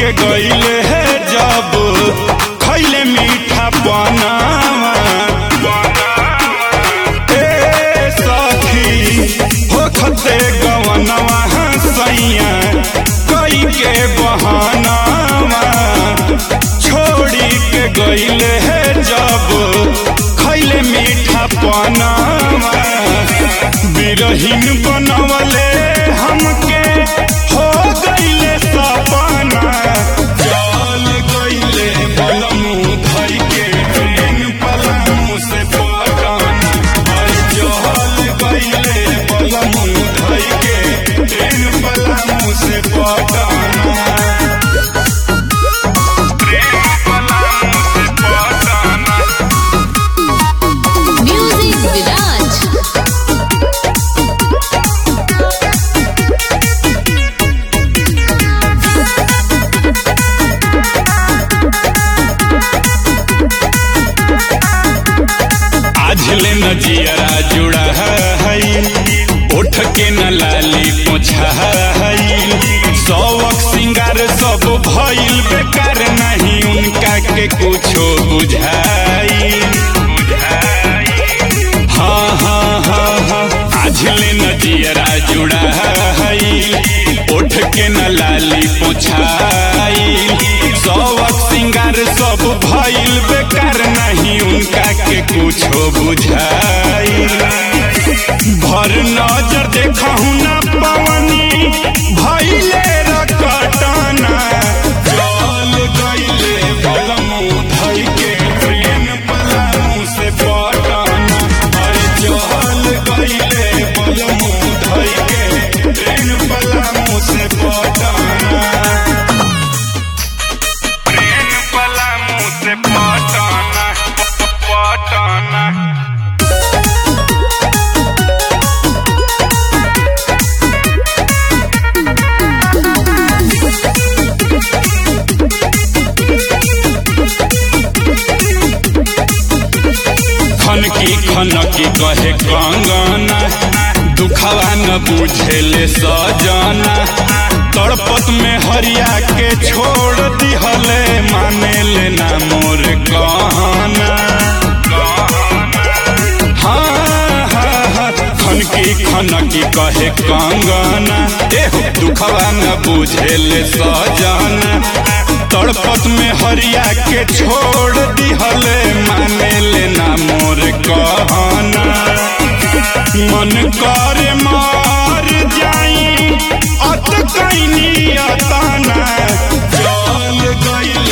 के गईले है जब खैले मीठा बनावा ए सखी हो खते गवनवा सैया कई के बहानावा छोड़ी के गईले है जब खैले मीठा बनावा बिरहीन बनवले हमके हो गईले सपना जल गईले बलमू धई के ट्रेन पलमू से पटाना अरे जल गईले बलमू धई के ट्रेन पलमू से पटाना ट्रेन पलमू से पटाना Music Viraj. आज ले न जियरा जुड़ा है उठ के न लाली पोछा है सौक सिंगार सब भइल बेकार नहीं उनका के कुछो बुझाई हाँ हाँ हाँ हाँ आज ले न जियरा जुड़ा है उठ के न लाली पोछाई सौक सिंगार सब भइल बेकार नहीं उनका के कुछो बुझाई भर नजर देखहु न पवनी भइले रकटाना चल गइले बलमू धइ के ट्रेन पलमू से पटाना अरे चल गइले बलमू धइ के ट्रेन पलमू से पटाना ट्रेन पलमू से पटाना पटाना खनकी खनकी कहे कंगना दुखवा न बुझेले सजना तड़पत में हरिया के छोड़ दिहले माने लेना मोर कहना हाँ हाँ हाँ खनकी खनकी कहे कंगना एहो दुखवा न बुझेले सजना तड़पत में हरिया के छोड़ दिहले माने लेना मोर कहना मन करे मार जाई अत कैनी अताना चल गइल